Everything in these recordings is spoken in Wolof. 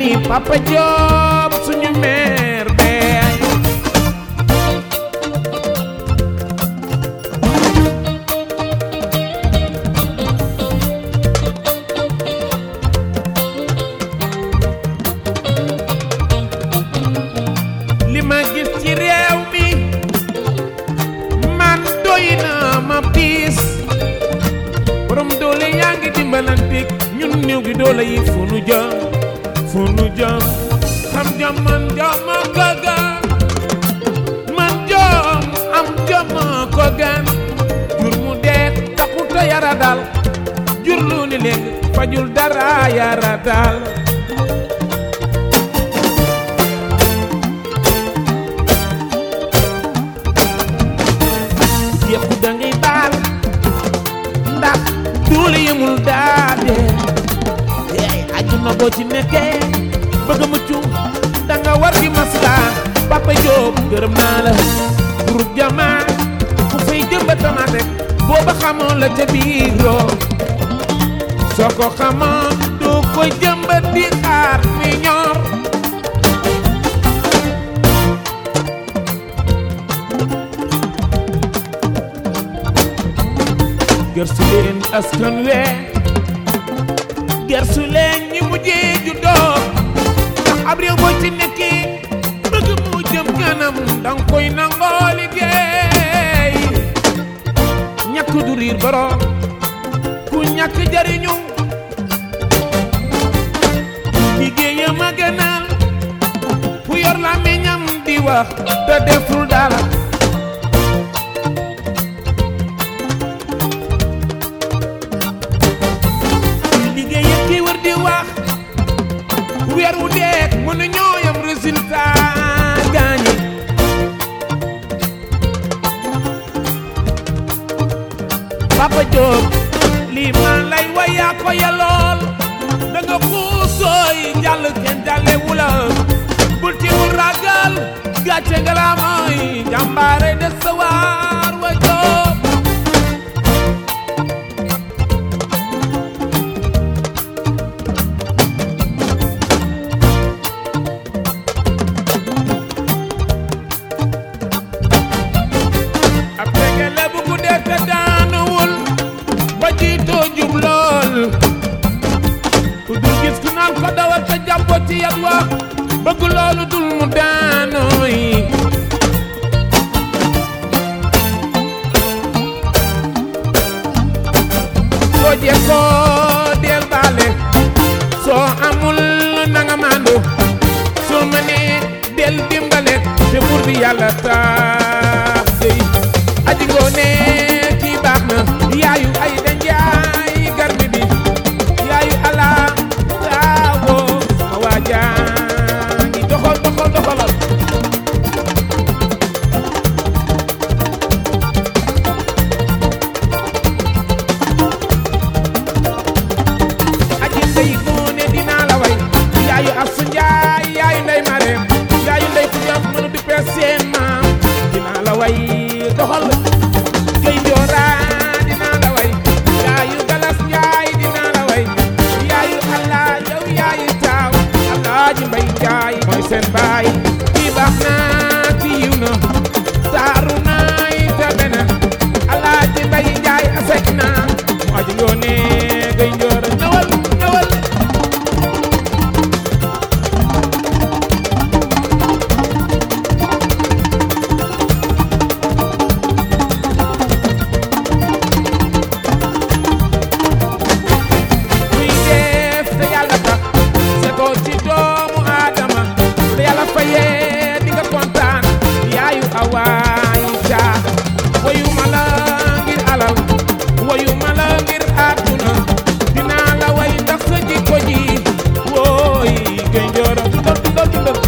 Papa Diop suñu maire bee li ma gis ci réew mi man doy na ma piis borom doole yaa ngi dimbalantik ñun néew gi doole yi fu nu jëm fu nu jëm xam jom man jom ko gan man jom am jom ko gan jur mu dee taxuta yara dal jur lu ni léegi fajul dara yara dal yëpp da ngay baal ndax duule yëmul daade ey àjjuma boo ci nekkee bëgg a mucc da nga war di masla Papa Diop gërëm naa la groupe jama ku fay jëmba tamaat rek booba xamoon la ca biiroo soo ko xamoon doo ko jëmbat di xaar mi ñor gërsu leen askan we gërsu leen ñi mujjee juddoo ndax ab réew boo ci nekki bëgg mu jëm kanam danga koy nangoo liggéey ñàkk du riir borom ku ñàkk jariñu liggéeyam a gënal ku yor la meñam di wax te deful dara liggéey ak kii wër di wax weer wu deek mën a ñoo yam résultat gaañi Papa Diop lii man lay wayaa ko yalool da nga xuusooy jàll kenn jàlle wula bul ci wul ragal gàcce nga laa mooy jàmbaare de sa waar wa Diop ab tegele bu guddee te daanuwul ba jiitoo jub lool ku dul gis ku naan ko dawal te jàppoo ci yat wa bëgg loolu dul mu daanooy soo jekkoo del baale soo amul nanga maandu soo mënee del dimbale te buur bi yàlla tax dey aji ngoone kii baax na yaayu ay danjaay garmi bi yaayu ala taawo ma waajaangi doxal doxal doxalal aji ndey ngoone dinaa la way yaayu asu njaay yaayu ndey mareem yaayu ndey ku jàpp mënu di pees seen maam dinaa la way doxal gay njoora dinaa la way yaayu galas njaay dinaa la way yaayu allah yow yaayu taaw alaaji mbay njaay mooy seen baay kii baax na kii yiw na taaru naay tabe na alaaji mbay njaay asek na mu aji ngoone gay njoora ñëwal ñëwal kuy def te yàlla tax setoo ci doomu aadama te yàlla fayee di nga kontaan yaayu awaayu caa wayu ma la ngir alal wayu ma la ngir àdduna dinaa la way ndax sa jikko ji wooy gay njooro dundal dundal dundal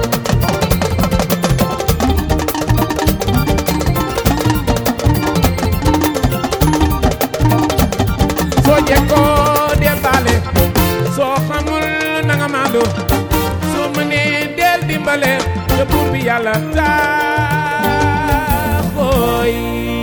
soo jekkoo del baale soo xamul nanga maandu soo mënee del dimbale te buur bi yàlla tax ooy